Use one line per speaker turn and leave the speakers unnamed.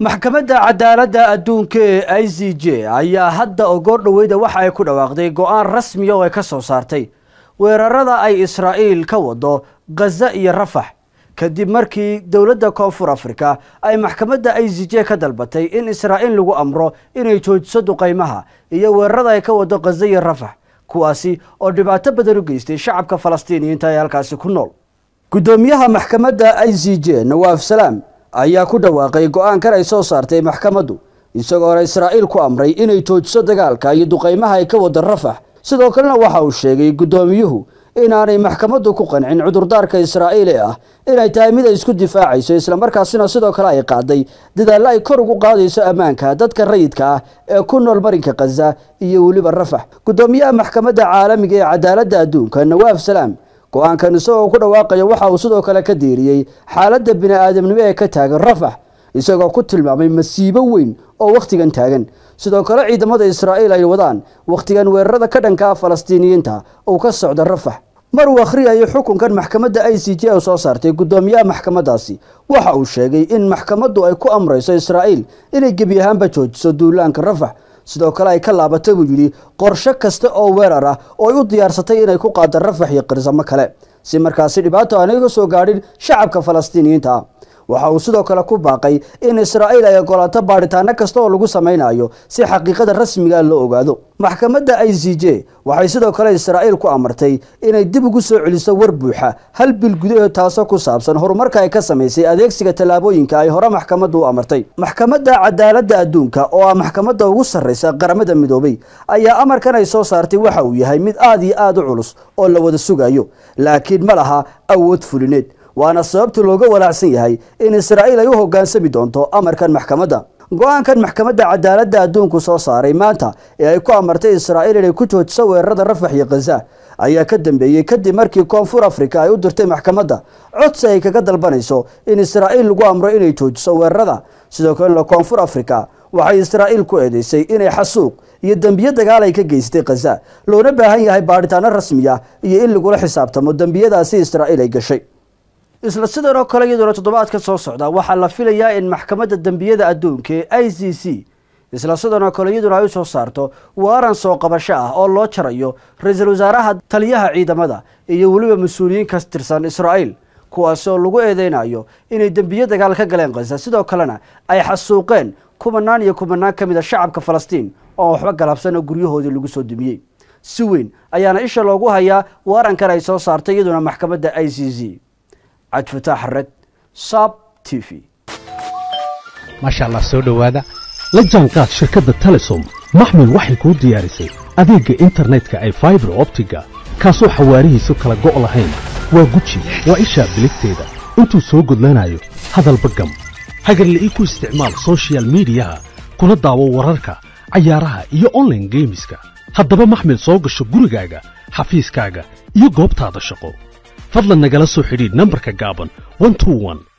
maxkamadda cadaaladda adduunka ee i c j ayaa hadda ogoor dhoweyda waxa ay ku dhawaaqday go-aan rasmiya oo ay ka soo saartay weerarada ay israa'iil ka wado khaza iyo rafax kadib markii dowladda koonfur afrika ay maxkamadda i c j ka dalbatay in israa'iil lagu amro inay joojiso duqaymaha iyo weerarada ay ka wado khaza iyo rafax kuwaasi oo dhibaato badan u geystay shacabka falastiiniyiinta ee halkaasi ku nool guddoomiyaha maxkamadda i c j nawaaf salaam ayaa ku dhawaaqay go-aankan ay soo saartay maxkamaddu isagoona israa'iil ku amray inay joojiso dagaalka iyo duqaymaha ay ka wada rafax sidoo kalena waxa uu sheegay guddoomiyuhu inaanay maxkamaddu ku qancin cudurdaarka israa'iil ee ah inay tahay mid ay isku difaacayso islamarkaasina sidoo kale ay qaaday dadaallo ay kor ugu qaadayso ammaanka dadka rayidka ah ee ku nool marinka khaza iyo weliba rafax guddoomiyaha maxkamadda caalamiga ee cadaaladda adduunka nawaaf salaam go-aankan isagoo ku dhawaaqaya waxa uu sidoo kale ka diiriyey xaaladda bini-aadamnimo ee ka taagan rafax isagoo ku tilmaamay masiibo weyn oo wakhtigan taagan sidoo kale ciidamada israa'iil ay wadaan wakhtigan weerarada ka dhanka ah falastiiniyiinta uu ka socda rafax mar uu akhriyayo xukunkan maxkamadda i c j u soo saartay guddoomiyaha maxkamaddaasi waxa uu sheegay in maxkamaddu ay ku amrayso israa'iil inay gebi ahaanba joojiso duulaanka rafax sidoo kale ay ka laabatay buu yidhi qorshe kasta oo weerar ah oo ay u diyaarsatay inay ku qaada rafax iyo qirsamo kale si markaasi dhibaato aanay ga soo gaadhin shacabka falastiiniyiinta ah waxa uu sidoo kale ku baaqay in israa'iil ay ogolaato baadhitaano kasta oo lagu samaynayo si xaqiiqada rasmiga loo ogaado maxkamadda i c j waxay sidoo kale israa'iil ku amartay inay dib ugu soo celiso war buuxa hal bil gudaheed taasoo ku saabsan horumarka ay ka samaysay adeegsiga tallaabooyinka ay hore maxkamaddu u amartay maxkamadda cadaaladda adduunka oo ah maxkamadda ugu sarraysa qaramada midoobay ayaa amarkan ay soo saartay waxa uu yahay mid aad iyo aad u culus oo la wada sugayo laakiin ma laha awood fulineed waana sababta looga walaacsan yahay in israa'iil ay u hoggaansami doonto amarkan maxkamadda go-aankan maxkamadda cadaaladda adduunku soo saaray maanta ee ay ku amartay israa'iil inay ku joojiso weerarada rafax iyo khaza ayaa ka dambeeyey kadib markii koonfur afrika ay u dirtay maxkamadda codsi ay kaga dalbanayso in israa'iil lagu amro inay joojiso weerarada sidoo kalena koonfur afrika waxay israa'iil ku eedeysay inay xasuuq iyo dembiyo dagaal ay ka geystay khaza loona baahan yahay baadhitaano rasmiya iyo in lagula xisaabtamo dembiyadaasi israa'iil ay gashay isla sidan oo kale iyadoona toddobaadka soo socda waxaa la filayaa in maxkamadda dembiyada adduunka ee i c c isla sidan oo kale iyaduna ay u soo saarto waaran soo qabasho ah oo loo jarayo ra-iisul wasaaraha taliyaha ciidamada iyo weliba mas-uuliyiin ka tirsan israa'iil kuwaasi oo lagu eedeynayo inay dembiyo dagaal ka galeen khaza sidoo kalena ay xasuuqeen kumanaan iyo kumanaan ka mid a shacabka falastiin oo waxba galabsan oo guryahoodii lagu soo dumiyey si weyn ayaana isha loogu hayaa waarankan ay soo saartay iyaduna maxkamadda i c c cabdifataax red sab t v
maasha allah soo dhowaada la jaanqaad shirkadda telesom maxmil waxay kuu diyaarisay adeegga internetka ay faibar optiga kaasoo xawaarihiisu kala go' lahayn waa guji waa ishaa biligteeda intuu soo gudlanayo hadalba gam hagarla'ii ku isticmaal sochial midiyaha kuna daawo wararka cayaaraha iyo onlaine geemiska haddaba maxmil soo gasho gurigaaga xafiiskaaga iyo goobtaada shaqo fadlan nagala soo xidhiidh nambarka gaaban